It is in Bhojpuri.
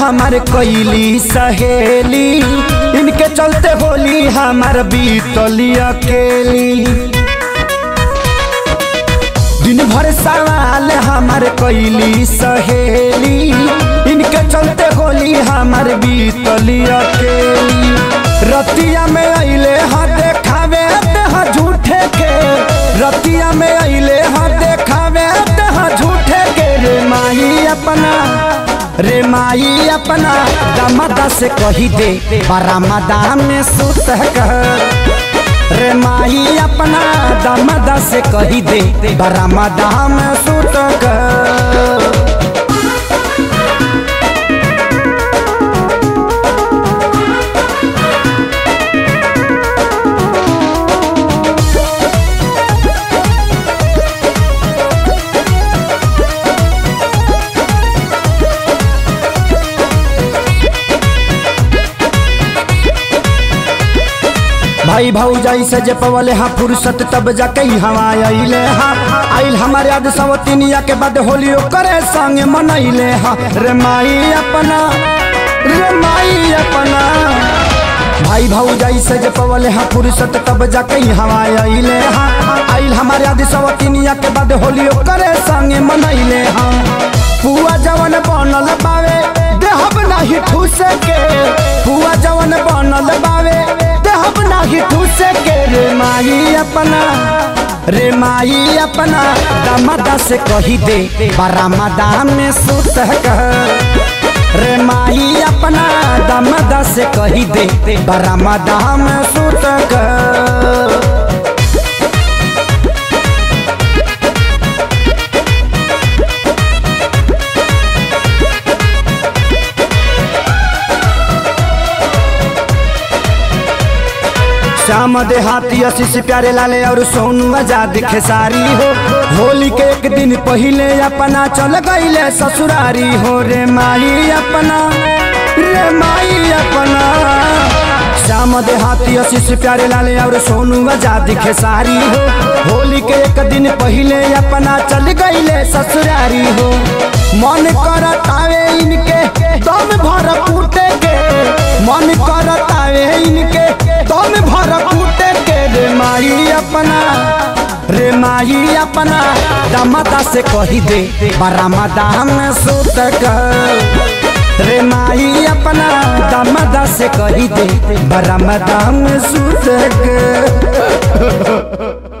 हमार कैली सहेली इनके चलते होली हमार बीतली अकेली दिन भर सवाल हमार कैली सहेली इनके चलते होली हमार बीतली अकेली रतिया में अइले हा देखावे हा झूठे के रतिया में अइले हा देखावे हा झूठे के रे माही अपना रे माई अपना दमदा से कही दे बरामदा में सुत कह रे माई अपना दमदा से कही दे बरामदा में सुत कह भाई भाऊ से जे पवले हा फुर्सत तब जाके हवा अइले हा आइल हमारे याद सवतिनिया के बाद होली करे संग मनैले हा रे माई अपना रे माई अपना भाई भाऊ से जे पवले हा फुर्सत तब जाके हवा अइले हा आइल हमारे याद सवतिनिया के बाद होली करे संग मनैले हा पुआ जवन बनल बावे देहब नाही ठूस के पुआ जवन बनल बावे देहब नाही ठूस के रे माई अपना रे माई अपना दमदा से कही दे बरामदा में सुत कह रे माई अपना दमदा से कही दे बरामदा में सुत कह श्याम देहाती आशीष प्यारे लाले और सोनू आजाद खेसारी हो होली के एक दिन पहले अपना चल गईले ससुरारी हो रे माई अपना रे माई अपना श्याम देहाती आशीष प्यारे लाले और सोनू आजाद खेसारी हो होली के एक दिन पहले अपना चल गईले ससुरारी हो मन करतावे इनके दम भर कूटे के मन करतावे इनके दम भर कूटे के रे माई अपना रे माई अपना दमदा से कही दे बरामदा में सुत कर रे माई अपना दमदा से कही दे बरामदा में सुत कर